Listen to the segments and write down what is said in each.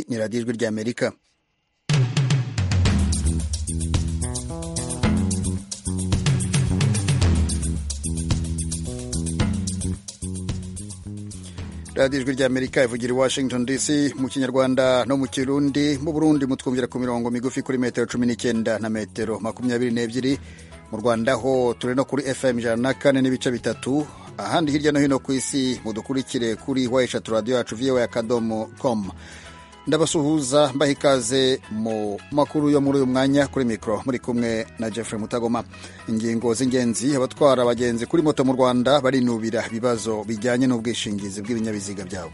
ni radiyo ijwi ry'amerika radiyo ijwi ry'amerika ivugira i washington dc mu kinyarwanda no mu kirundi mu burundi mutwumvira ku mirongo migufi kuri metero cumi n'icyenda na metero makumyabiri n'ebyiri mu rwanda ho turi no kuri fm ijana na kane n'ibice bitatu ahandi hirya no hino ku isi mudukurikire kuri wa eshatu radiyo yacu viyewe akadomo com ndabasuhuza mbaha ikaze mu makuru yo muri uyu mwanya kuri mikoro muri kumwe na jeffrey mutagoma ingingo z'ingenzi abatwara abagenzi kuri moto mu rwanda barinubira ibibazo bijyanye n'ubwishingizi bw'ibinyabiziga byabo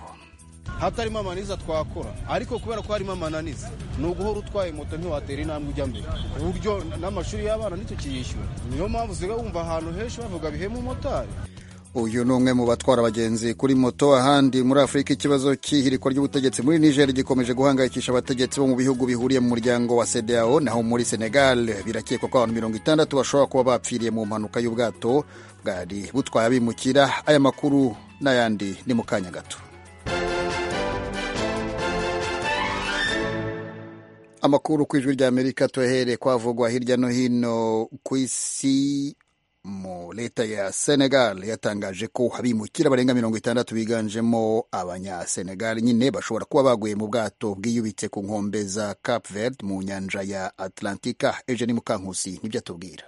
hatarimo amananiza twakora ariko kubera ko harimo amananiza ni uguhora utwaye moto ntiwatera intambwe ujya mbere ku buryo n'amashuri y'abana ntitukiyishyura niyo mpamvu usigaye wumva ahantu henshi bavuga bihema umumotari uyu ni umwe mu batwara abagenzi kuri moto ahandi muri afurika ikibazo cy'ihirikwa ry'ubutegetsi muri niger gikomeje guhangayikisha abategetsi bo mu bihugu bihuriye mu muryango wa sedao naho muri senegal birakekwa ko abantu mirongo itandatu bashobora kuba bapfiriye mu mpanuka y'ubwato bwari butwaye abimukira aya makuru n'ayandi ni mu kanya gato amakuru ku ijwi ry'amerika tuhereye kwavugwa hirya no hino ku isi mu leta ya senegal yatangaje ko abimukira barenga mirongo itandatu biganjemo abanyasenegal nyine bashobora kuba baguye mu bwato bwiyubitse ku nkombe za cap verde mu nyanja ya atlantika ejo ni mukankusi nibyo atubwira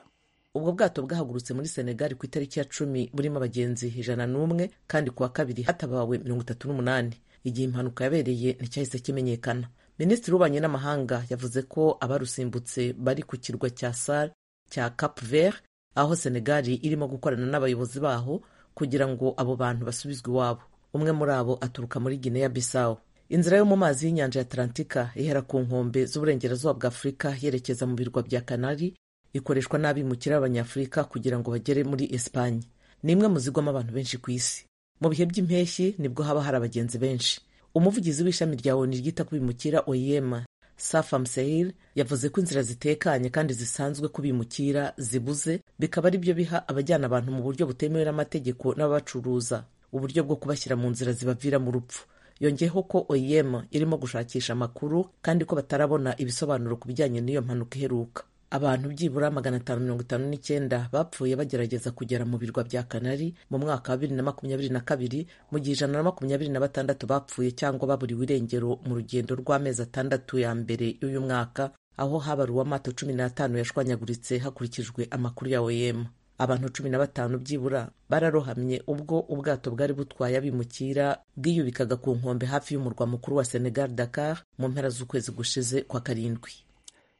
ubwo bwato bwahagurutse muri senegal ku itariki ya cumi burimo abagenzi ijana n'umwe kandi ku wa kabiri hatabawe mirongo itatu n'umunani igihe impanuka yabereye nticyahise kimenyekana minisitiri w'ububanyi n'amahanga yavuze ko abarusimbutse bari ku kirwa cya sal cya cap vert aho senegali irimo gukorana n'abayobozi baho kugira ngo abo bantu basubizwe iwabo umwe muri abo aturuka muri gineya bisawo inzira yo mu mazi y'inyanja ya atalantika ihera ku nkombe z'uburengerazuba bwa afurika yerekeza mu birwa bya kanari ikoreshwa n'abimukira b'abanyafurika kugira ngo bagere muri esipanye ni imwe mu zigwamo abantu benshi ku isi mu bihe by'impeshyi nibwo haba hari abagenzi benshi umuvugizi w'ishami rya oni ryita ku bimukira oyema Safam Sehil yavuze ko inzira zitekanye kandi zisanzwe kubimukira zibuze bikaba ari byo biha abajyana abantu mu buryo butemewe n'amategeko n'ababacuruza uburyo bwo kubashyira mu nzira zibavira mu rupfu yongeyeho ko OIM irimo gushakisha amakuru kandi ko batarabona ibisobanuro ku bijyanye n'iyo mpanuka iheruka abantu byibura magana atanu mirongo itanu n'icyenda bapfuye bagerageza kugera mu birwa bya kanari mu mwaka wa bibiri na makumyabiri na kabiri mu gihe ijana na makumyabiri na batandatu bapfuye cyangwa baburiwe irengero mu rugendo rw'amezi atandatu ya mbere y'uyu mwaka aho habaruwe amato cumi n'atanu yashwanyaguritse hakurikijwe amakuru ya OEM abantu cumi na batanu byibura bararohamye ubwo ubwato bwari butwaye abimukira bwiyubikaga ku nkombe hafi y'umurwa mukuru wa Senegal Dakar mu mpera z'ukwezi gushize kwa karindwi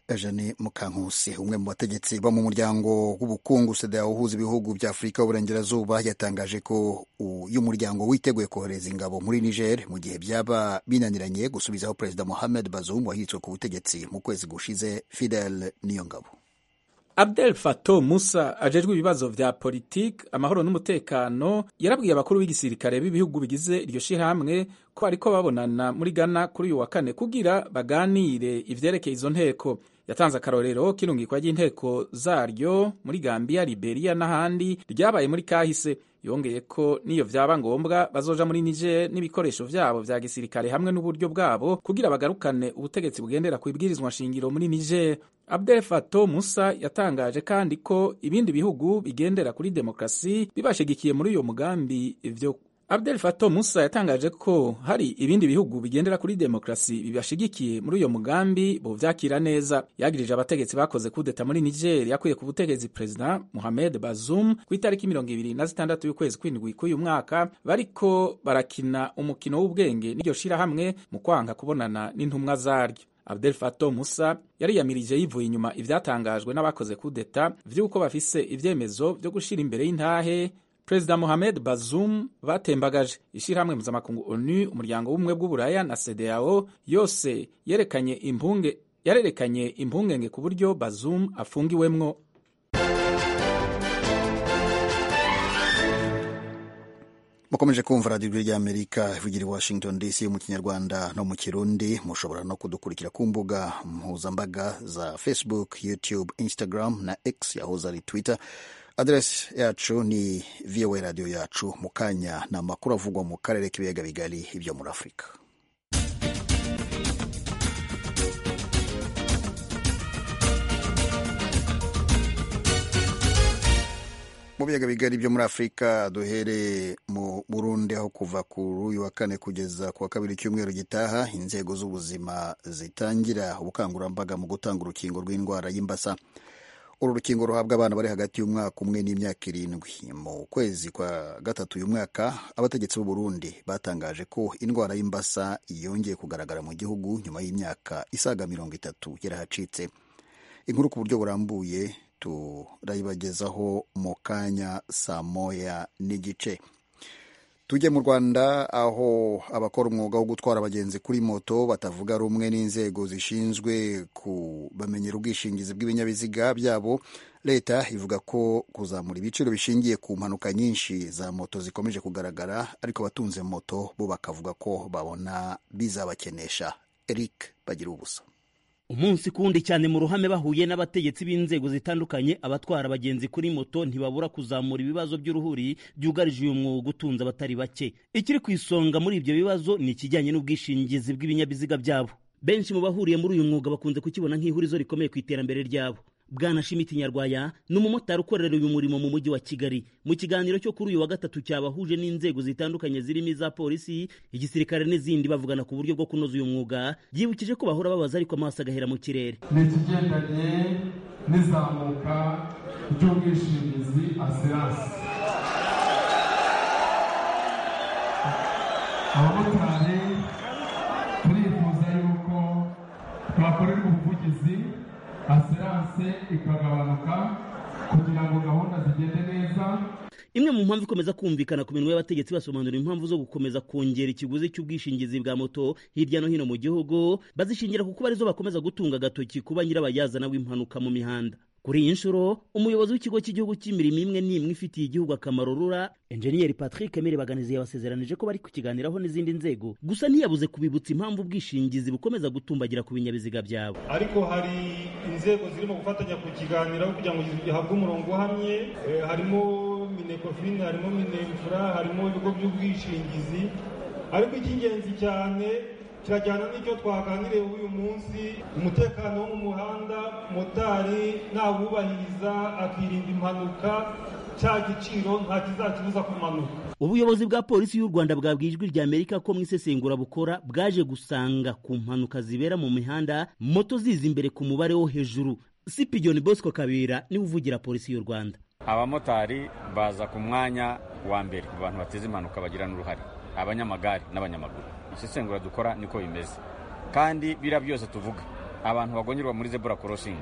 Eugene Mukankusi umwe mu bategetsi bo mu muryango w'ubukungu SEDEAO uhuza ibihugu bya Afurika y'Uburengerazuba yatangaje ko uyu muryango witeguye kohereza ingabo muri Niger mu gihe byaba binaniranye gusubizaho Perezida Mohamed Bazoum wahiritswe ku butegetsi mu kwezi gushize Fidel Niyongabo Abdel Fato Musa ajejwe ibibazo vya politiki amahoro n'umutekano yarabwiye abakuru b'igisirikare b'ibihugu bigize iryo shirahamwe ko ariko babonana muri Ghana kuri uyu wa kane kugira baganire ivyerekeye izo nteko yatanze akarorero k'irungikwa ry'inteko zaryo muri Gambia, Liberia n'ahandi ryabaye muri kahise yongeye ko n'iyo vyaba ngombwa bazoja muri Niger n'ibikoresho vyabo vya gisirikare hamwe n'uburyo bwabo kugira bagarukane ubutegetsi bugendera ku ibwirizwa nshingiro muri Niger. Abdel Fato Musa yatangaje kandi ko ibindi bihugu bigendera kuri demokrasi bibashigikiye muri uyo mugambi ivyo Abdel Fato Musa yatangaje ko hari ibindi bihugu bigendera kuri demokrasi bibashigikiye muri uyo mugambi bovyakira neza. Yagirije abategetsi bakoze kudeta muri Niger yakuye ku butegetsi Perezida Mohamed Bazoum ku itariki mirongo ibiri na zitandatu y'ukwezi kw'indwi k'uyu mwaka bariko barakina umukino w'ubwenge n'iryo shirahamwe mu kwanga kubonana n'intumwa zaryo. Abdel Fato Musa yariyamirije yivuye inyuma ivyatangajwe n'abakoze kudeta vy'uko bafise ivyemezo vyo gushira imbere y'intahe Perezida Mohamed Bazoum batembagaje ishyirahamwe mpuzamakungu ONU umuryango w'ubumwe bw'uburaya na CEDEAO yose yerekanye impunge yarerekanye impungenge ku buryo Bazoum afungiwemwo mukomeje kumva radiyo ijwi ry'amerika ivugira i washington dc mu kinyarwanda no mu kirundi mushobora no kudukurikira ku mbuga mpuzambaga za facebook youtube instagram na x yahoze ari twitter aderesi yacu ni voa radiyo yacu mu kanya ni amakuru avugwa mu karere k'ibiyaga bigari ibyo muri afurika mu biyaga bigari byo muri afurika duhereye mu burundi aho kuva ku uyu wa kane kugeza ku wa kabiri cyumweru gitaha inzego z'ubuzima zitangira ubukangurambaga mu gutanga urukingo rw'indwara y'imbasa uru rukingo ruhabwa abana bari hagati y'umwaka umwe n'imyaka irindwi mu kwezi kwa gatatu uyu mwaka abategetsi b'u Burundi batangaje ko indwara y'imbasa yongeye kugaragara mu gihugu nyuma y'imyaka isaga mirongo itatu yarahacitse inkuru ku buryo burambuye turayibagezaho mu kanya saa moya n'igice tujye mu rwanda aho abakora umwuga wo gutwara abagenzi kuri moto batavuga rumwe n'inzego zishinzwe kubamenyera ubwishingizi bw'ibinyabiziga byabo leta ivuga ko kuzamura ibiciro bishingiye ku mpanuka nyinshi za moto zikomeje kugaragara ariko abatunze moto bo bakavuga ko babona bizabakenesha eric bagira ubusa umunsi kundi cyane mu ruhame bahuye n'abategetsi b'inzego zitandukanye abatwara abagenzi kuri moto ntibabura kuzamura ibibazo by'uruhuri byugarije uyu mwuga utunze abatari bake ikiri ku isonga muri ibyo bibazo ni ikijyanye n'ubwishingizi bw'ibinyabiziga byabo benshi mu bahuriye muri uyu mwuga bakunze kukibona nk'ihurizo rikomeye ku iterambere ryabo bwana shimiti nyarwaya ni umumotari ukorera uyu murimo mu mujyi wa kigali mu kiganiro cyo kuri uyu wa gatatu cyabahuje n'inzego zitandukanye zirimo iza polisi igisirikare n'izindi bavugana ku buryo bwo kunoza uyu mwuga yibukije ko bahora babaza ariko amaso agahera mu kirere ni ikigendanye n'izamuka ry'ubwishingizi asiransi abamotari turifuza yuko twakorerwa ubuvugizi asiranse ikagabanuka kugira ngo gahunda zigende neza imwe mu mpamvu ikomeza kumvikana ku minwa y'abategetsi basobanura impamvu zo gukomeza kongera ikiguzi cy'ubwishingizi bwa moto hirya no hino mu gihugu bazishingira kuko arizo bakomeza gutunga agatoki kuba nyirabayazana w'impanuka mu mihanda kuri iyi nshuro umuyobozi w'ikigo cy'igihugu cy'imirimo imwe n'imwe ifitiye igihugu akamaro rura enjeniyeri patrick emere baganizi yabasezeranije ko bari kukiganiraho n'izindi nzego gusa ntiyabuze kubibutsa impamvu ubwishingizi bukomeza gutumbagira ku binyabiziga byabo ariko hari inzego zirimo gufatanya kukiganiraho kugira ngo gihabwe umurongo uhamye eh, harimo minekofin harimo minemfura harimo ibigo by'ubwishingizi ariko icy'ingenzi cyane kirajyana n'icyo twaganiriye uyu munsi umutekano wo mu muhanda motari nawubahiriza akirinda impanuka cya giciro nta kizakibuza kumanuka ubuyobozi bwa polisi y'u rwanda bwabwiye ijwi rya amerika ko mu isesengura bukora bwaje gusanga ku mpanuka zibera mu mihanda moto ziza imbere ku mubare wo hejuru sipigiyoni bosco kabera niwe uvugira polisi y'u rwanda abamotari baza ku mwanya wa mbere mu bantu bateza impanuka bagira n'uruhare abanyamagare n'abanyamaguru isesengura dukora niko bimeze kandi biriya byose tuvuga abantu bagongerwa muri zebura korosingi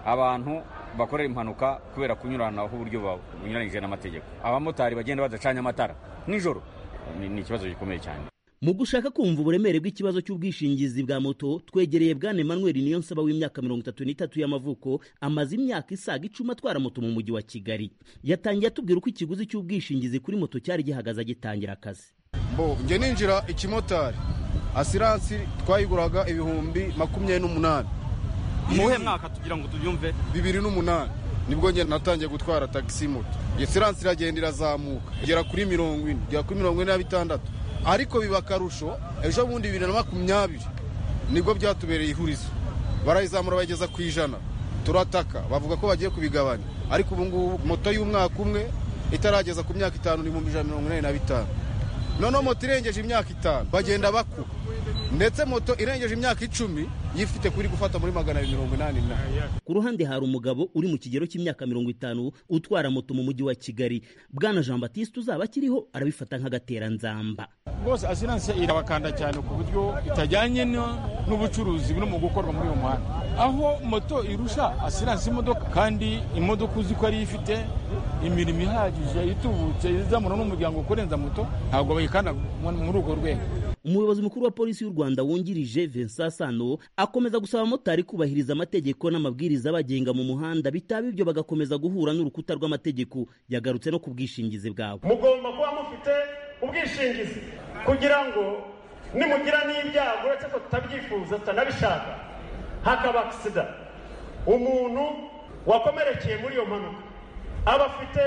abantu bakorera impanuka kubera kunyuranaho uburyo bunyuranyije n'amategeko abamotari bagenda badacanye amatara nijoro ni ikibazo gikomeye cyane mu gushaka kumva uburemere bw'ikibazo cy'ubwishingizi bwa moto twegereye bwana emmanuel niyonsaba w'imyaka mirongo itatu n'itatu y'amavuko amaze imyaka isaga icumi atwara moto mu mujyi wa kigali yatangiye atubwira uko ikiguzi cy'ubwishingizi kuri moto cyari gihagaze agitangira akazi bo njye ninjira ikimotari asiransi twayiguraga ibihumbi makumyabiri n'umunani muhe mwaka tugira ngo tubyumve bibiri n'umunani nibwo njye natangiye gutwara tagisi moto siransi iragenda irazamuka igera kuri mirongo ine igera kuri mirongo ine na bitandatu ariko biba akarusho ejo bundi bibiri na makumyabiri nibwo byatubereye ihurizo barayizamura bayigeza ku ijana turataka bavuga ko bagiye kubigabanya ariko ubu ngubu moto y'umwaka umwe itarageza ku myaka itanu n'ibihumbi ijana na mirongo inani na bitanu noneho moto irengeje imyaka itanu bagenda bakuba ndetse moto irengeje imyaka icumi yifite kuri gufata muri magana abiri mirongo inani na ku ruhande hari umugabo uri mu kigero cy'imyaka mirongo itanu utwara moto mu mujyi wa kigali bwana jean batiste uzaba akiriho arabifata nk'agateranzamba rwose asiranse irabakanda cyane ku buryo itajyanye n'ubucuruzi buri mu gukorwa muri uyu muhanda aho moto irusha asiranse imodoka kandi imodoka uzi ko ariyo ifite imirimo ihagije itubutse izamura n'umuryango kurenza moto ntabwo bayikanda muri urwo rwego umuyobozi mukuru wa polisi y'u rwanda wungirije vincent sano akomeza gusaba abamotari kubahiriza amategeko n'amabwiriza abagenga mu muhanda bitaba ibyo bagakomeza guhura n'urukuta rw'amategeko yagarutse no ku bwishingizi bwabo mugomba kuba mufite ubwishingizi kugira ngo nimugira n'ibyago uretse ko tutabyifuza tutanabishaka hakaba agisida umuntu wakomerekeye muri iyo mpanuka aba afite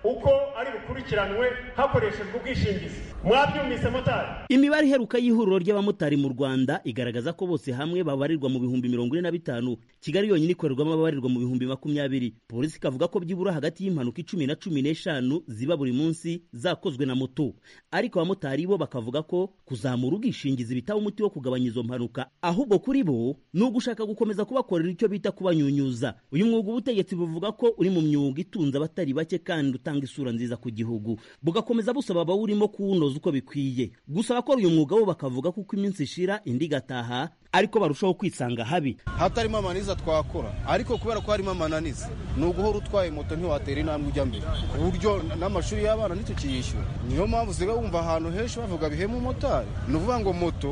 uko ari bukurikiranwe hakoreshejwe ubwishingizi mwabyumvise motari imibare iheruka y'ihuriro ry'abamotari mu rwanda igaragaza ko bose hamwe babarirwa mu bihumbi mirongo ine na bitanu kigali yonyine ikorerwamo ababarirwa mu bihumbi makumyabiri polisi ikavuga ko byibura hagati y'impanuka icumi na cumi n'eshanu ziba buri munsi zakozwe na moto ariko abamotari bo bakavuga ko kuzamura ubwishingizi bitaba umuti wo kugabanya izo mpanuka ahubwo kuri bo ni ugushaka gukomeza kubakorera icyo bita kubanyunyuza uyu mwuga ubutegetsi buvuga ko uri mu myuga itunze abatari bake kandi utanga isura nziza ku gihugu bugakomeza busaba abawurimo kuwunoza uko bikwiye gusa abakora uyu mwuga bo bakavuga ko uko iminsi ishira indi igataha ariko barushaho kwisanga habi hatarimo amananiza twakora ariko kubera ko harimo amananiza ni uguhora utwaye moto ntiwatera intambwe ujya mbere ku buryo n'amashuri y'abana ntitukiyishyura niyo mpamvu usigaye wumva ahantu henshi bavuga bihema umumotari ni ukuvuga ngo moto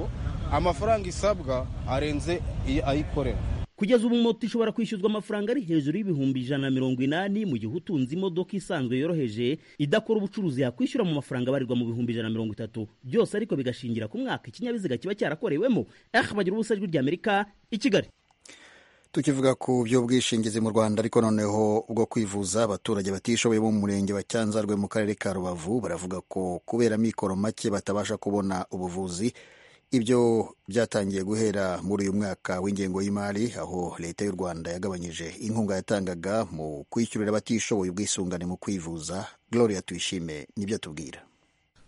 amafaranga isabwa arenze ayikorera kugeza ubu moto ishobora kwishyuzwa amafaranga ari hejuru y'ibihumbi ijana na mirongo inani mu gihe utunze imodoka isanzwe yoroheje idakora ubucuruzi yakwishyura mu mafaranga abarirwa mu bihumbi ijana na mirongo itatu byose ariko bigashingira ku mwaka ikinyabiziga kiba cyarakorewemo eh bagira ubusa ijwi ry'amerika i kigali tukivuga ku by'ubwishingizi mu rwanda ariko noneho bwo kwivuza abaturage batishoboye bo mu murenge wa cyanzarwe mu karere ka rubavu baravuga ko kubera amikoro make batabasha kubona ubuvuzi ibyo byatangiye guhera muri uyu mwaka w'ingengo y'imari aho leta y'u rwanda yagabanyije inkunga yatangaga mu kwishyurira abatishoboye ubwisungane mu kwivuza gloria tuyishime nibyo atubwira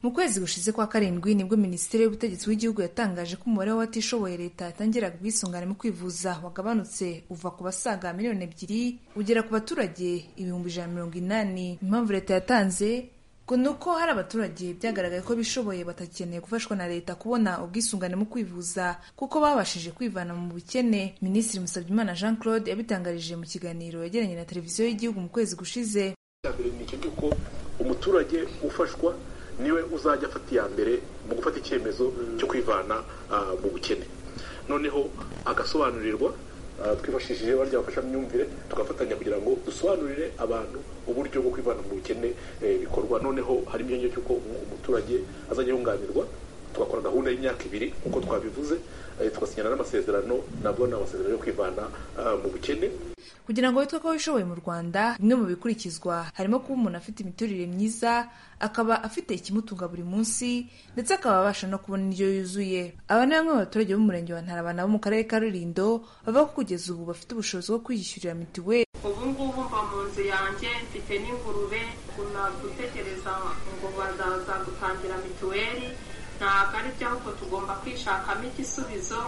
mu kwezi gushize kwa karindwi nibwo minisiteri y'ubutegetsi bw'igihugu yatangaje ko umubare w'abatishoboye leta yatangiraga ubwisungane mu kwivuza wagabanutse uva ku basaga miliyoni ebyiri ugera ku baturage ibihumbi ijana mirongo inani impamvu leta yatanze ni uko hari abaturage byagaragaye ko bishoboye batakeneye gufashwa na leta kubona ubwisungane mu kwivuza kuko babashije kwivana mu bukene minisitiri musabyimana jean claude yabitangarije mu kiganiro yagiranye na televiziyo y'igihugu mu kwezi gushize mbere ni icyo cy'uko umuturage ufashwa niwe uzajya afata iya mbere mu gufata icyemezo cyo kwivana mu bukene noneho agasobanurirwa twifashishije barya bafashamyumvire tugafatanya kugira ngo dusobanurire abantu uburyo bwo kwivana mu bukene bikorwa noneho harimo icyongera cy'uko umuturage azajya yunganirwa tugakora gahunda y'imyaka ibiri nk'uko twabivuze tugasinyana n'amasezerano nabwo ni amasezerano yo kwivana mu bukene kugira ngo witwe ko wishoboye mu rwanda bimwe mu bikurikizwa harimo kuba umuntu afite imiturire myiza akaba afite ikimutunga buri munsi ndetse akaba abasha no kubona indyo yuzuye aba ni bamwe mu baturage b'umurenge wa ntarabana bo mu karere ka rulindo bavuga ko kugeza ubu bafite ubushobozi bwo kwiyishyurira mituweli ubu ngubu mba mu nzu yanjye mfite n'ingurube gutekereza ngo bazaza gutangira mituweli ntabwo ari byo ahubwo tugomba kwishakamo igisubizo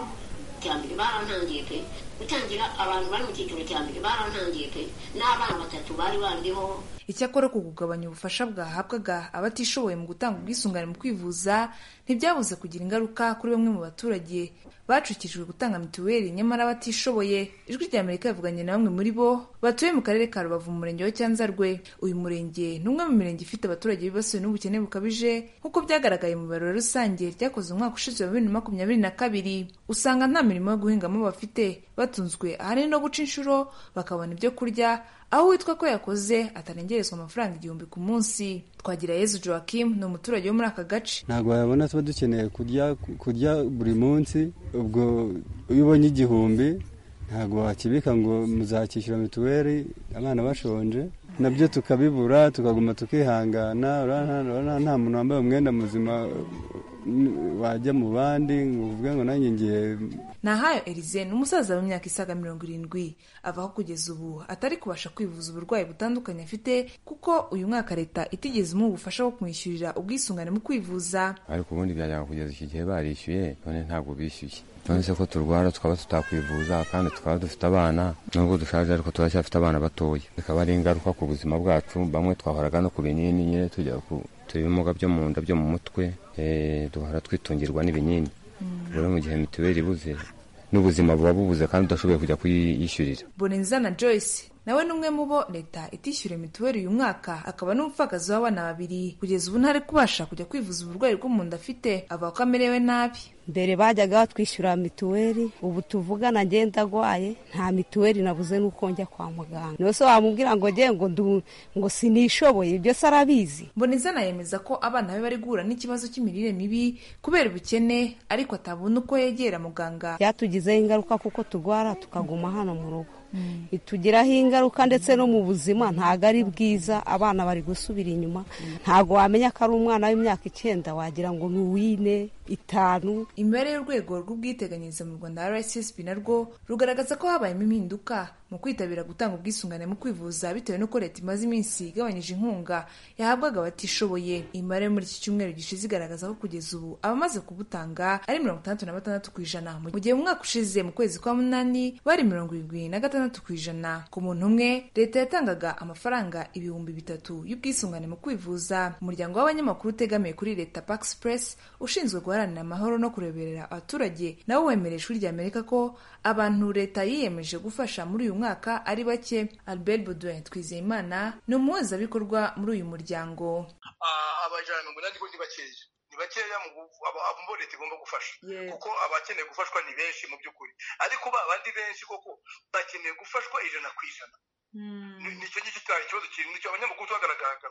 cya mbere barantangiye pe gutangira abantu bari mu cyiciro cya mbere barantangiye pe n'abana batatu bari bariho icyakora ku kugabanya ubufasha bwahabwaga abatishoboye mu gutanga ubwisungane mu kwivuza ntibyabuze kugira ingaruka kuri bamwe mu baturage bacukijwe gutanga mituweli nyamara abatishoboye ijwi rya amerika rivuganye na bamwe muri bo batuye mu karere ka rubavu mu murenge wa cyanzarwe uyu murenge ni umwe mu mirenge ifite abaturage bibasiwe n'ubukene bukabije nk'uko byagaragaye mu ibarura rusange ryakozwe umwaka ushize wa bibiri na makumyabiri na kabiri usanga nta mirimo yo guhingamo bafite batunzwe ahanini no guca inshuro bakabona ibyo kurya aho witwa ko yakoze atarengerezwa amafaranga igihumbi ku munsi twagira yezu joachim ni umuturage wo muri aka gace ntabwo wayabona tuba dukeneye kurya kurya buri munsi ubwo iyo ubonye igihumbi ntabwo wakibika ngo muzakishyura mituweli abana bashonje nabyo tukabibura tukaguma tukihangana nta muntu wambaye umwenda muzima wajya mu bandi ngo uvuge ngo nanjye ngiye nahayo erize ni umusaza w'imyaka isaga mirongo irindwi avaho kugeza ubu atari kubasha kwivuza uburwayi butandukanye afite kuko uyu mwaka leta itigeze imuha ubufasha bwo kumwishyurira ubwisungane mu kwivuza ariko ubundi byajyaga kugeza iki gihe barishyuye none ntabwo bishyuye none ko turwara tukaba tutakwivuza kandi tukaba dufite abana nubwo dushaje ariko turacyafite abana batoya bikaba ari ingaruka ku buzima bwacu bamwe twahoraga no ku binini nyine tujya ku ibimuga byo mu nda byo mu mutwe duhora twitungirwa n'ibinini rero mu gihe mituweli ibuze n'ubuzima buba bubuze kandi udashoboye kujya kuyishyurira boneza na joyce nawe ni umwe mu bo leta itishyura mituweli uyu mwaka akaba n'umupfakazi w'abana babiri kugeza ubu ntari kubasha kujya kwivuza uburwayi bwo mu nda afite avuga ko amerewe nabi mbere bajyaga batwishyura mituweli ubu tuvugana ngenda agwaye nta mituweli nabuze n'uko njya kwa muganga nose wamubwira ngo nge ngo ngo sinishoboye ibyo se arabizi mboneza yemeza ko abana be bari guhura n'ikibazo cy'imirire mibi kubera ubukene ariko atabona uko yegera muganga byatugizeho ingaruka kuko turwara tukaguma hano mu rugo itugiraho ingaruka ndetse no mu buzima ntabwo ari bwiza abana bari gusubira inyuma ntabwo wamenya ko ari umwana w'imyaka icyenda wagira ngo ni uw'ine itanu imibare y'urwego rw'ubwiteganyirize mu rwanda rssb narwo rugaragaza ko habayemo impinduka mu kwitabira gutanga ubwisungane mu kwivuza bitewe n'uko leta imaze iminsi igabanyije inkunga yahabwaga abatishoboye imibare yo muri iki cyumweru gishize igaragaza ko kugeza ubu abamaze kubutanga ari mirongo itandatu na batandatu ku ijana mu gihe mu mwaka ushize mu kwezi kwa munani bari mirongo irindwi na gatandatu ku ijana ku muntu umwe leta yatangaga amafaranga ibihumbi bitatu y'ubwisungane mu kwivuza umuryango w'abanyamakuru utegamiye kuri leta pax press ushinzwe guharanira amahoro no kureberera abaturage nawo wemereye ishuri rya amerika ko abantu leta yiyemeje gufasha muri uyu mwaka ari bake albert baudouin twizeyimana ni umuhuzabikorwa muri uyu muryango abajana mirongo inani ni bakeya ni bakeya abo leta igomba gufasha kuko abakeneye gufashwa ni benshi mu by'ukuri ariko ba bandi benshi koko bakeneye gufashwa ijana ku ijana nicyo ngicyo cyari ikibazo kinini nicyo abanyamakuru twagaragazaga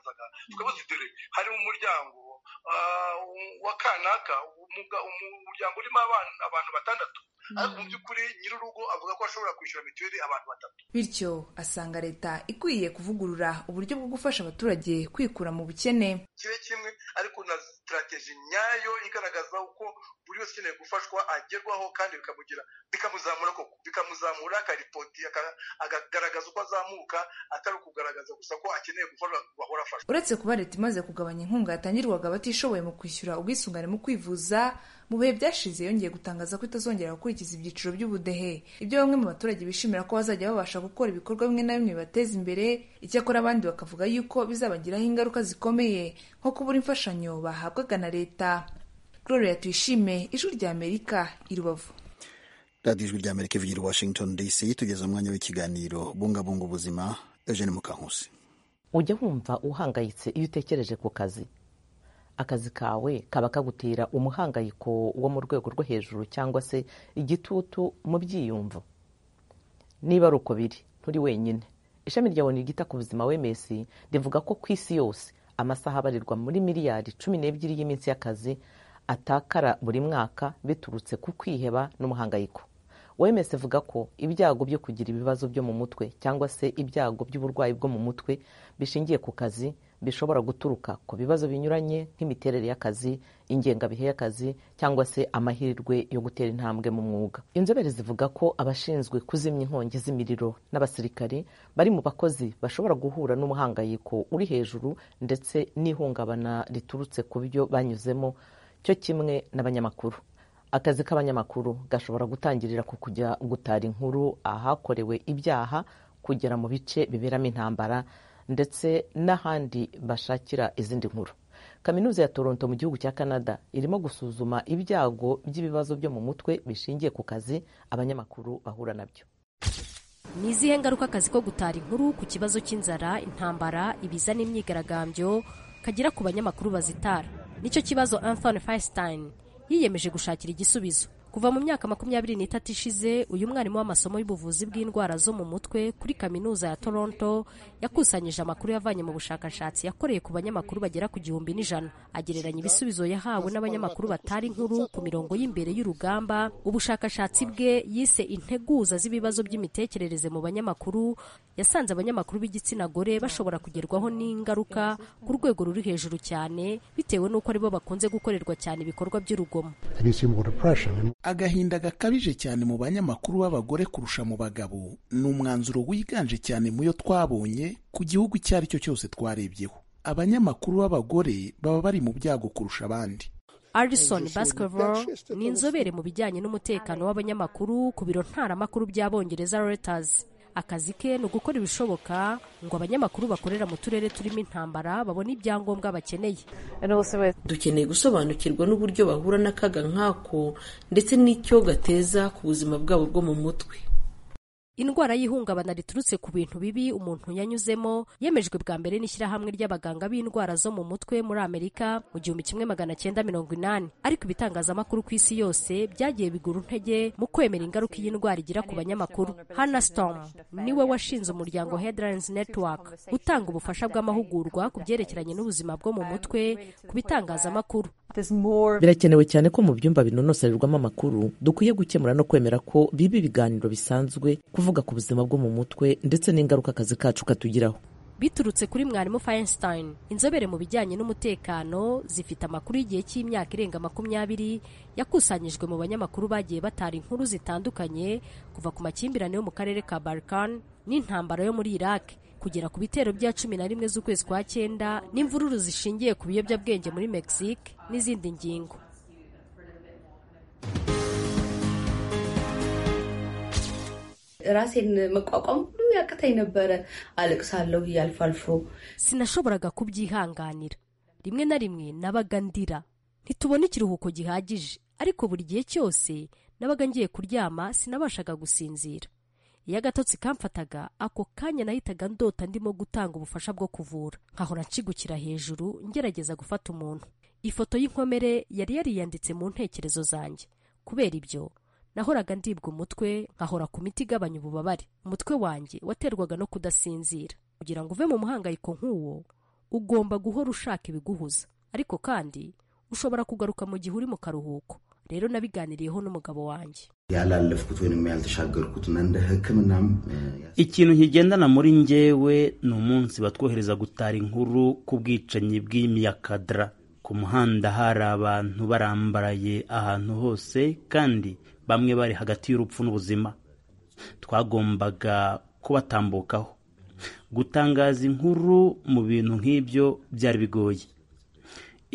tukabaza dore hari umuryango wa kanaka umuryango urimo abantu batandatu ariko mu by'ukuri nyir'urugo avuga ko ashobora kwishyura mituweli abantu batatu bityo asanga leta ikwiye kuvugurura uburyo bwo gufasha abaturage kwikura mu bukene kibe kimwe ariko na sitarateji nyayo igaragaza uko buri wese ukeneye gufashwa agerwaho kandi bikamugira bikamuzamura koko bikamuzamura akaripoti akagaragaza uko azamuka atari ukugaragaza gusa ko akeneye gufashwa bahora afashwa uretse kuba leta imaze kugabanya inkunga yatangirwaga abatishoboye mu kwishyura ubwisungane mu kwivuza mu bihe byashize yongeye gutangaza ko itazongera gukurikiza ibyiciro by'ubudehe ibyo bamwe mu baturage bishimira ko bazajya babasha gukora ibikorwa bimwe na bimwe bibateza imbere icyakora abandi bakavuga yuko bizabagiraho ingaruka zikomeye nko kubura imfashanyo bahabwaga na leta gloria tuyishime ijwi rya amerika i rubavu radiyo ijwi rya amerika ivugira i washington dc tugeze umwanya w'ikiganiro bungabunga ubuzima eugene mukankusi ujya wumva uhangayitse iyo utekereje ku kazi akazi kawe kaba kagutera umuhangayiko wo mu rwego rwo hejuru cyangwa se igitutu mu byiyumvo niba ari uko biri nturi wenyine ishami ryawe rigita ku buzima wemesi rivuga ko ku isi yose amasaha abarirwa muri miliyari cumi n'ebyiri y'iminsi y'akazi atakara buri mwaka biturutse ku kwiheba n'umuhangayiko wemesi ivuga ko ibyago byo kugira ibibazo byo mu mutwe cyangwa se ibyago by'uburwayi bwo mu mutwe bishingiye ku kazi bishobora guturuka ku bibazo binyuranye nk'imiterere y'akazi ingengabihe y'akazi cyangwa se amahirwe yo gutera intambwe mu mwuga inzobere zivuga ko abashinzwe kuzimya inkongi z'imiriro n'abasirikare bari mu bakozi bashobora guhura n'umuhangayiko uri hejuru ndetse n'ihungabana riturutse ku byo banyuzemo cyo kimwe n'abanyamakuru akazi k'abanyamakuru gashobora gutangirira ku kujya gutara inkuru ahakorewe ibyaha kugera mu bice biberamo intambara ndetse n'ahandi bashakira izindi nkuru kaminuza ya toronto mu gihugu cya canada irimo gusuzuma ibyago by'ibibazo byo mu mutwe bishingiye ku kazi abanyamakuru bahura nabyo ni izihe ngaruka akazi ko gutara inkuru ku kibazo cy'inzara intambara ibiza n'imyigaragambyo kagira ku banyamakuru bazitara nicyo kibazo anthony feinstein yiyemeje gushakira igisubizo kuva mu myaka makumyabiri n'itatu ishize uyu mwarimu w'amasomo y'ubuvuzi bw'indwara zo mu mutwe kuri kaminuza ya toronto yakusanyije amakuru yavanye mu bushakashatsi yakoreye ku banyamakuru bagera ku gihumbi n'ijana agereranya ibisubizo yahawe n'abanyamakuru batari inkuru ku mirongo y'imbere y'urugamba ubushakashatsi bwe yise integuza z'ibibazo by'imitekerereze mu banyamakuru yasanze abanyamakuru b'igitsina gore bashobora kugerwaho n'ingaruka ku rwego ruri hejuru cyane bitewe n'uko aribo bakunze gukorerwa cyane ibikorwa by'urugomo agahinda gakabije cyane mu banyamakuru b'abagore kurusha mu bagabo ni umwanzuro wiganje cyane mu yo twabonye ku gihugu icyo ari cyo cyose twarebyeho abanyamakuru b'abagore baba bari mu byago kurusha abandi Alison Baskerville ni inzobere mu bijyanye n'umutekano w'abanyamakuru ku biro ntaramakuru by'abongereza Reuters akazi ke ni ugukora ibishoboka ngo abanyamakuru bakorera mu turere turimo intambara babone ibyangombwa bakeneye dukeneye gusobanukirwa n'uburyo bahura n'akaga nk'ako ndetse n'icyo gateza ku buzima bwabo bwo mu mutwe indwara y'ihungabana riturutse ku bintu bibi umuntu yanyuzemo yemejwe bwa mbere n'ishyirahamwe ry'abaganga b'indwara zo mu mutwe muri amerika mu gihumbi kimwe magana cyenda mirongo inani ariko ibitangazamakuru ku isi yose byagiye bigura intege mu kwemera ingaruka iyi ndwara igira ku banyamakuru hannah storm niwe washinze umuryango headlines network utanga ubufasha bw'amahugurwa ku byerekeranye n'ubuzima bwo mu mutwe ku bitangazamakuru birakenewe cyane ko mu byumba binonosorerwamo amakuru dukwiye gukemura no kwemera ko biba ibiganiro bisanzwe kuva kuvuga ku buzima bwo mu mutwe ndetse n'ingaruka akazi kacu katugiraho biturutse kuri mwarimu feinstein inzobere mu bijyanye n'umutekano zifite amakuru y'igihe cy'imyaka irenga makumyabiri yakusanyijwe mu banyamakuru bagiye batara inkuru zitandukanye kuva ku makimbirane yo mu karere ka barkan n'intambara yo muri iraq kugera ku bitero bya cumi na rimwe z'ukwezi kwa cyenda n'imvururu zishingiye ku biyobyabwenge muri mexique n'izindi ngingo ራሴን መቋቋም ሁሉ ያቅተኝ ነበረ። አለቅሳለሁ እያልፎ አልፎ sinashoboraga kubyihanganira rimwe na rimwe nabaga ndira ntitubona ikiruhuko gihagije ariko buri gihe cyose nabaga ngiye kuryama sinabashaga gusinzira iyo agatotsi kamfataga ako kanya nahitaga ndota ndimo gutanga ubufasha bwo kuvura nkahora nshigukira hejuru ngerageza gufata umuntu ifoto y'inkomere yari yariyanditse mu ntekerezo zanjye kubera ibyo nahoraga ndibwa umutwe nkahora ku miti igabanya ububabare umutwe wanjye waterwaga no kudasinzira kugira ngo uve mu muhangayiko nk'uwo ugomba guhora ushaka ibiguhuza ariko kandi ushobora kugaruka mu gihe uri mu karuhuko rero nabiganiriyeho n'umugabo wanjye ያላለፍኩት ወይም ያልተሻገርኩትን እንደ ሕክምናም ikintu nkigendana muri njyewe ni umunsi batwohereza gutara inkuru ku bwicanyi bw'imyakadara ku muhanda hari abantu barambaraye ahantu hose kandi bamwe bari hagati y'urupfu n'ubuzima twagombaga kubatambukaho gutangaza inkuru mu bintu nk'ibyo byari bigoye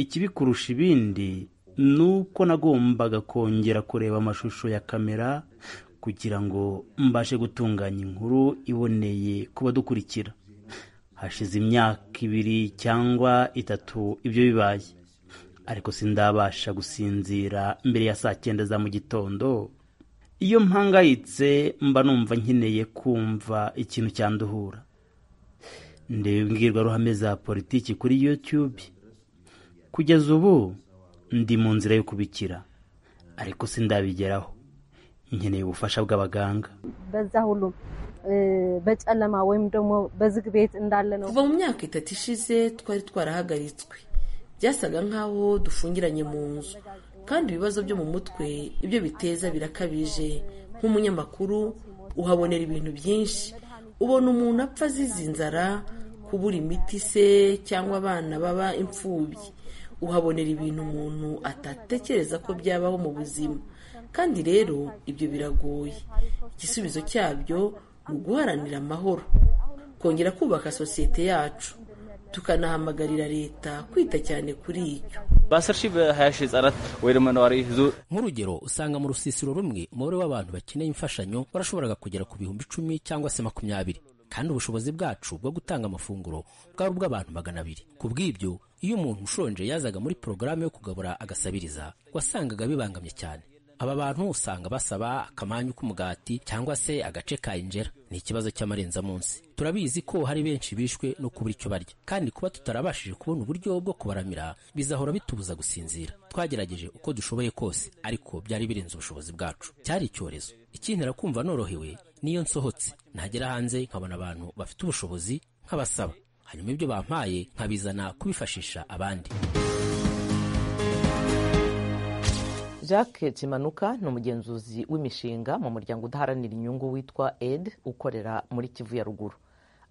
ikibikurusha ibindi ni uko nagombaga kongera kureba amashusho ya kamera kugira ngo mbashe gutunganya inkuru iboneye ku badukurikira hashize imyaka ibiri cyangwa itatu ibyo bibaye ariko sindabasha gusinzira mbere ya saa cyenda za mu gitondo iyo mpangayitse mba numva nkeneye kumva ikintu cyanduhura ndeba imbwirwaruhame za politiki kuri youtube kugeza ubu ndi mu nzira yo kubikira ariko sindabigeraho nkeneye ubufasha bw'abaganga በጨለማ ወይም ደግሞ በዝግ ቤት እንዳለ ነው kuva mu myaka itatu ishize twari twarahagaritswe byasaga nk'aho dufungiranye mu nzu kandi ibibazo byo mu mutwe ibyo biteza birakabije nk'umunyamakuru uhabonera ibintu byinshi ubona umuntu apfa azize inzara kubura imiti se cyangwa abana baba imfubyi uhabonera ibintu umuntu atatekereza ko byabaho mu buzima kandi rero ibyo biragoye igisubizo cyabyo ni uguharanira amahoro kongera kubaka sosiyete yacu tukanahamagarira leta kwita cyane kuri ibyo nk'urugero usanga mu rusisiro rumwe umubare w'abantu bakeneye imfashanyo barashoboraga kugera ku bihumbi icumi cyangwa se makumyabiri kandi ubushobozi bwacu bwo gutanga amafunguro bwari ubw'abantu magana abiri ku bw'ibyo iyo umuntu ushonje yazaga muri porogaramu yo kugabura agasabiriza wasangaga bibangamye cyane aba bantu usanga basaba akamanyu k'umugati cyangwa se agace ka injera ni ikibazo cy'amarenzamunsi turabizi ko hari benshi bishwe no kubura icyo barya kandi kuba tutarabashije kubona uburyo bwo kubaramira bizahora bitubuza gusinzira twagerageje uko dushoboye kose ariko byari birenze ubushobozi bwacu cyari icyorezo ikintera kumva norohewe niyo nsohotse nagera hanze nkabona abantu bafite ubushobozi nk'abasaba hanyuma ibyo bampaye nkabizana kubifashisha abandi jacques kimanuka ni umugenzuzi w'imishinga mu muryango udaharanira inyungu witwa ed ukorera muri kivu ya ruguru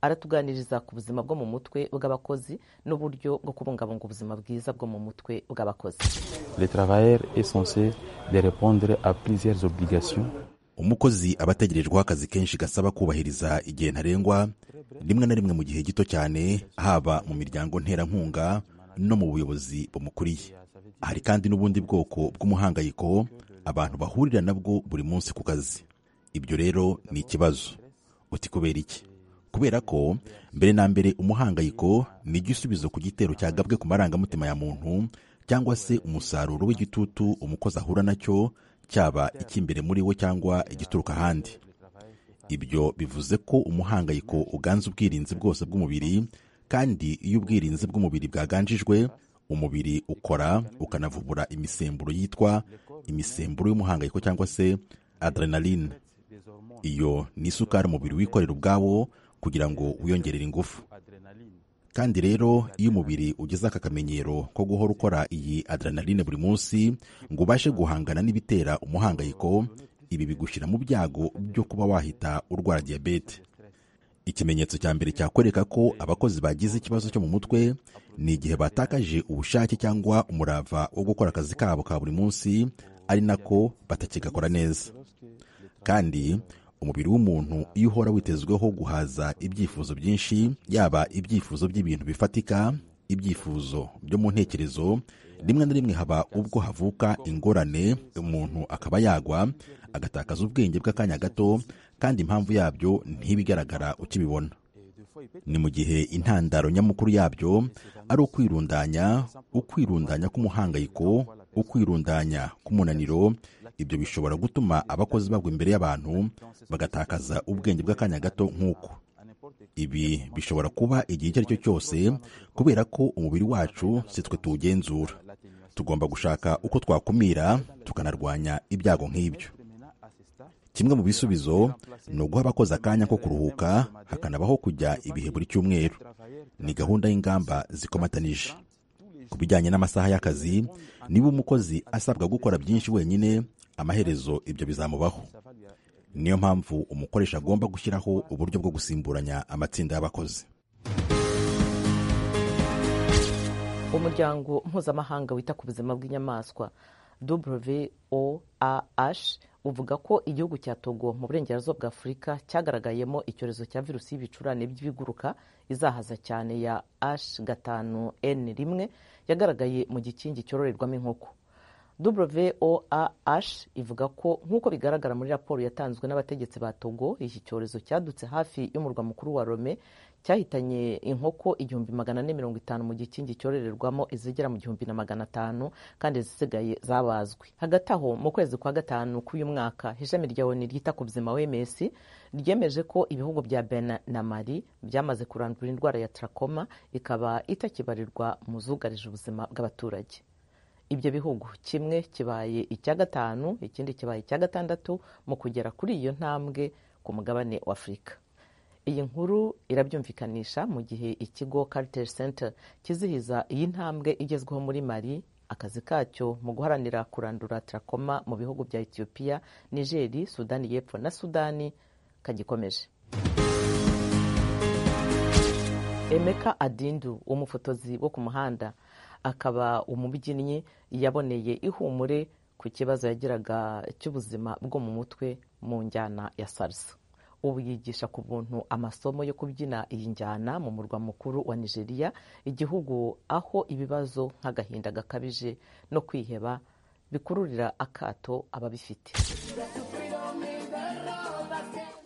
aratuganiriza ku buzima bwo mu mutwe bw'abakozi n'uburyo bwo kubungabunga ubuzima bwiza bwo mu mutwe bw'abakozi umukozi aba ategerejweho akazi kenshi gasaba kubahiriza igihe ntarengwa rimwe na rimwe mu gihe gito cyane haba mu miryango nterankunga no mu buyobozi bumukuriye hari kandi n'ubundi bwoko bw'umuhangayiko abantu bahurira nabwo buri munsi ku kazi ibyo rero ni ikibazo uti kubera iki kubera ko mbere na mbere umuhangayiko ni igisubizo ku gitero cyagabwe ku marangamutima ya muntu cyangwa se umusaruro w'igitutu umukozi ahura nacyo cyaba icy'imbere muri we cyangwa igituruka ahandi ibyo bivuze ko umuhangayiko uganza ubwirinzi bwose bw'umubiri kandi iyo ubwirinzi bw'umubiri bwaganjijwe umubiri ukora ukanavubura imisemburo yitwa imisemburo y'umuhangayiko cyangwa se adrenaline iyo ni isukari umubiri wikorera ubwawo kugira ngo wiyongerere ingufu kandi rero iyo umubiri ugeze aka kamenyero ko guhora ukora iyi adrenaline buri munsi ngo ubashe guhangana n'ibitera umuhangayiko ibi bigushyira mu byago byo kuba wahita urwara diyabete ikimenyetso cya mbere cyakwereka ko abakozi bagize ikibazo cyo mu mutwe ni igihe batakaje ubushake cyangwa umurava wo gukora akazi kabo ka buri munsi ari nako batakigakora neza kandi umubiri w'umuntu iyo uhora witezweho guhaza ibyifuzo byinshi yaba ibyifuzo by'ibintu bifatika ibyifuzo byo mu ntekerezo rimwe na rimwe haba ubwo havuka ingorane umuntu akaba yagwa agatakaza ubwenge bw'akanya gato kandi impamvu yabyo ntibigaragara ukibibona ni mu gihe intandaro nyamukuru yabyo ari ukwirundanya ukwirundanya k'umuhangayiko ukwirundanya k'umunaniro ibyo bishobora gutuma abakozi bagwa imbere y'abantu bagatakaza ubwenge bw'akanya gato nk'uko ibi bishobora kuba igihe icyo ari cyo cyose kubera ko umubiri wacu si twe tuwugenzura tugomba gushaka uko twakumira tukanarwanya ibyago nk'ibyo kimwe mu bisubizo ni uguha abakozi akanya ko kuruhuka hakanabaho kujya ibihe buri cyumweru ni gahunda y'ingamba zikomatanije ku bijyanye n'amasaha y'akazi niba umukozi asabwa gukora byinshi wenyine amaherezo ibyo bizamubaho niyo mpamvu umukoresha agomba gushyiraho uburyo bwo gusimburanya amatsinda y'abakozi umuryango mpuzamahanga wita ku buzima bw'inyamaswa WOAH uvuga ko igihugu cya togo mu burengerazuba bwa afurika cyagaragayemo icyorezo cya virusi y'ibicurane by'ibiguruka izahaza cyane ya h gatanu n rimwe yagaragaye mu gikingi cyororerwamo inkoko WOAH ivuga ko nk'uko bigaragara muri raporo yatanzwe n'abategetsi ba togo iki cyorezo cyadutse hafi y'umurwa mukuru wa rome cyahitanye inkoko igihumbi magana ane mirongo itanu mu gikingi cyororerwamo izigera mu gihumbi na magana atanu kandi izisigaye zabazwe hagati aho mu kwezi kwa gatanu k'uyu mwaka ishami rya oni ryita ku buzima wms ryemeje ko ibihugu bya bena na mari byamaze kurandura indwara ya trakoma ikaba itakibarirwa mu zugarije ubuzima bw'abaturage ibyo bihugu kimwe kibaye icya gatanu ikindi kibaye icya gatandatu mu kugera kuri iyo ntambwe ku mugabane wa afurika iyi nkuru irabyumvikanisha mu gihe ikigo Carter Center kizihiza iyi ntambwe igezweho muri Mali akazi kacyo mu guharanira kurandura trakoma mu bihugu bya Ethiopia, Niger, Sudani y'Epfo na Sudani kagikomeje Emeka Adindu umufotozi wo ku muhanda akaba umubyinnyi yaboneye ihumure ku kibazo yagiraga cy'ubuzima bwo mu mutwe mu njyana ya salsa ubu yigisha ku buntu amasomo yo kubyina iyi njyana mu murwa mukuru wa nigeria igihugu aho ibibazo nk'agahinda gakabije no kwiheba bikururira akato ababifite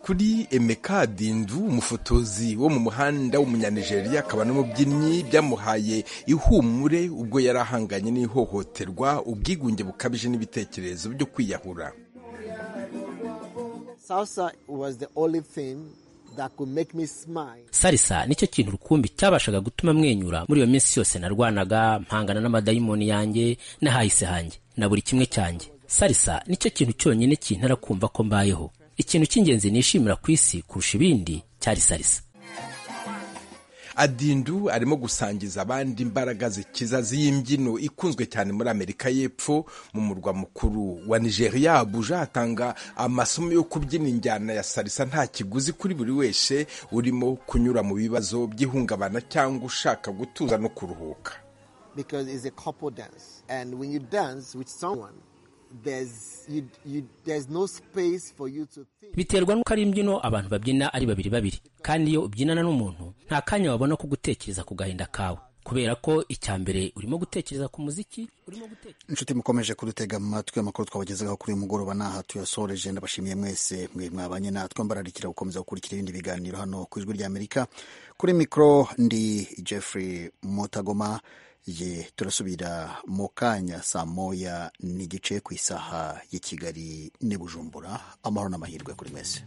kuri emeka dindu umufotozi wo mu muhanda w'umunyanigeriya akaba n'umubyinnyi byamuhaye ihumure ubwo yari ahanganye n'ihohoterwa ubwigunge bukabije n'ibitekerezo byo kwiyahura salisa nicyo kintu rukumbi cyabashaga gutuma mwenyura muri iyo minsi yose narwanaga mpangana n'amadayimoni yanjye n'ahahise hanjye na buri kimwe cyanjye salisa nicyo kintu cyonyine kintera kumva ko mbayeho ikintu cy'ingenzi nishimira ku isi kurusha ibindi cyari salisa adindu arimo gusangiza abandi imbaraga zikiza z'imbyino ikunzwe cyane muri amerika y'epfo mu murwa mukuru wa nigeria abuja hatanga amasomo yo kubyina injyana ya salisa nta kiguzi kuri buri wese urimo kunyura mu bibazo by'ihungabana cyangwa ushaka gutuza no kuruhuka biterwa n'uko ari imbyino abantu babyina ari babiri babiri kandi iyo ubyinana n'umuntu nta kanya wabona ko gutekereza ku gahinda kawe kubera ko icya mbere urimo gutekereza ku muziki inshuti mukomeje kudutega amatwi amakuru twabagezeho kuri uyu mugoroba n'aha tuyasoreje ndabashimiye mwese mwe mwabanye natwe mbararikira gukomeza gukurikira ibindi biganiro hano ku ijwi rya amerika kuri mikoro ndi jeffrey mutagoma ye turasubira mu kanya saa moya n'igice ku isaha ya kigali n'i bujumbura amahoro n'amahirwe kuri mwese